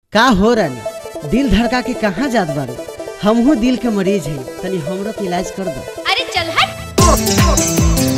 का हो रानी दिल धड़का के कहाँ जात बारू हमहू दिल के मरीज है तनी हमरो के इलाज कर दो अरे चल हट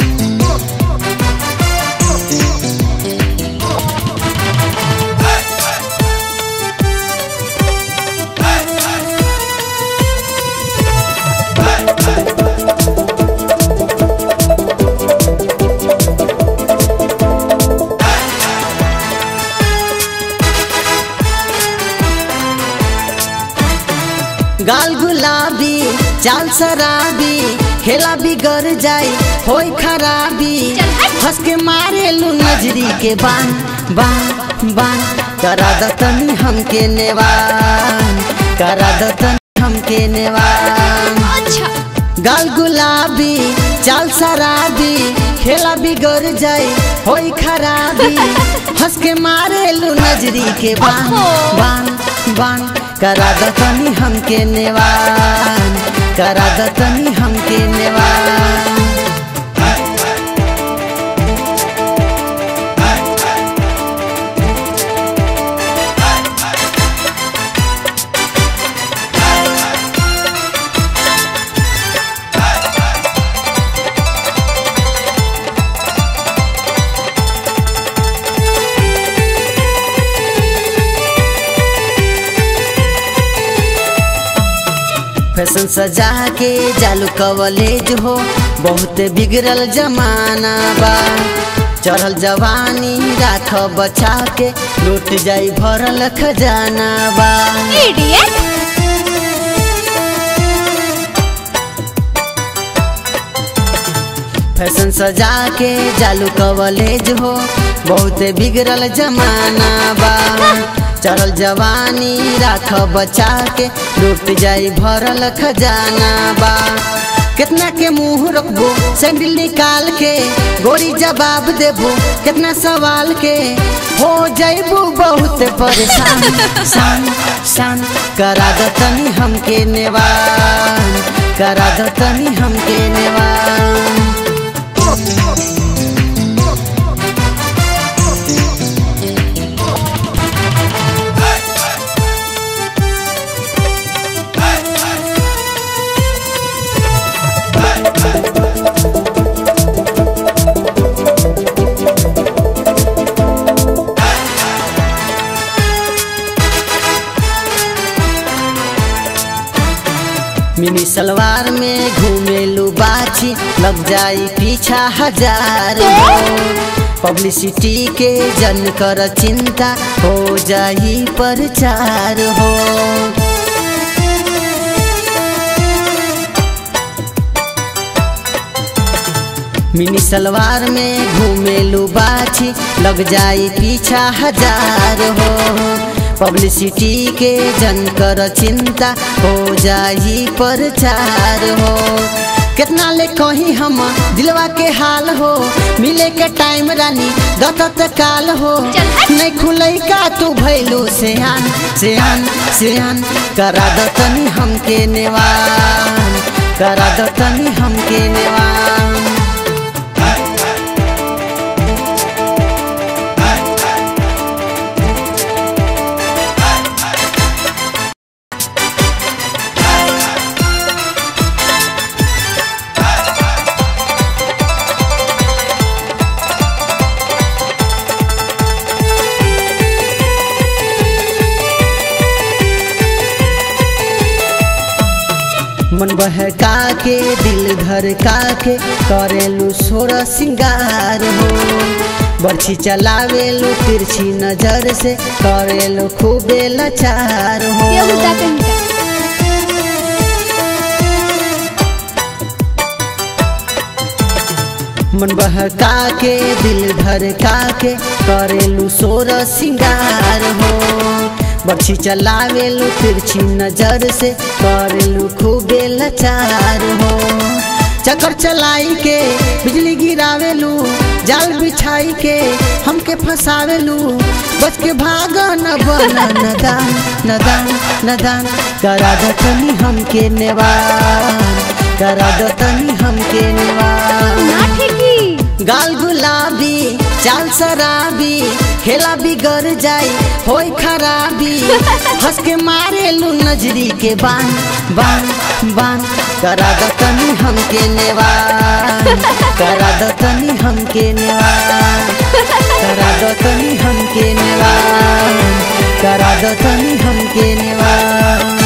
गाल गुलाबी चाल शराबी खेला बिगड़ जाई होई खराबी चल हट। हंस के मारे लू नजरी के बान बान बान करा दतनी हमके नेवान करा दतनी हमके नेवान अच्छा गाल गुलाबी चाल शराबी खेला बिगड़ जाई होई खराबी हंस के मारे लू नजरी के बान ओहो। बान बान करा दतनी हमके नेवान करा दतनी हमके नेवान फैशन सजा के जालू कवलेज हो बहुत बिगड़ल जमाना बा चढ़ल जवानी राख बचा के लूट जाई भरल खजाना बा इडियट फैशन सजा के जालू कवलेज हो बहुत बिगड़ल जमाना बा चढ़ल जवानी राख बचा के लूट जाई भरल खजाना बा कितना के मुंह रखबो सैंडल निकाल के गोरी जवाब देबो कितना सवाल के हो जाइबो बहुत परेशान शान शान करा दतनी हमके नेवान करा दतनी हमके नेवान मिनी सलवार में घूमेलू बाछी लग जाई पीछा हजार हो पब्लिसिटी के जन कर चिंता हो जाई प्रचार हो मिनी सलवार में घूमेलू बाछी लग जाई पीछा हजार हो पब्लिसिटी के जन कर चिंता हो जाई प्रचार हो कितना ले कही हम दिलवा के हाल हो मिले के टाइम रानी दत्त काल हो चल हट। नहीं खुलई का तू भैलू सेहान सेहान सेहान करा दतनी हमके नेवान करा दतनी हमके नेवान मन बहका के दिल धड़का के करेलू सोर सिंगार हो बर्छी चलावेलू तिरछी नजर से करेलू खूबे लाचार हो ये होता कहीं का मन बहका के दिल धड़का के करेलू सोर सिंगार हो बर्छी चलावेलू तिरछी नजर से करेलू खूबे लाचार हो चक्कर चलाई के बिजली गिरावेलू जाल बिछाई के हमके फंसावेलू बच के भाग न बन नदान नदान नदान करा दतनी हमके नेवान करा दतनी हमके नेवान ना ठेकी गाल गुलाबी चाल शराबी खेला बिगड़ जाई होई खराबी हंस के मारे लू नजरी के बान बान बान करा दो तनी हमके नेवान करा दो तनी हमके नेवान करा दो तनी हमके नेवान करा दो तनी हमके नेवान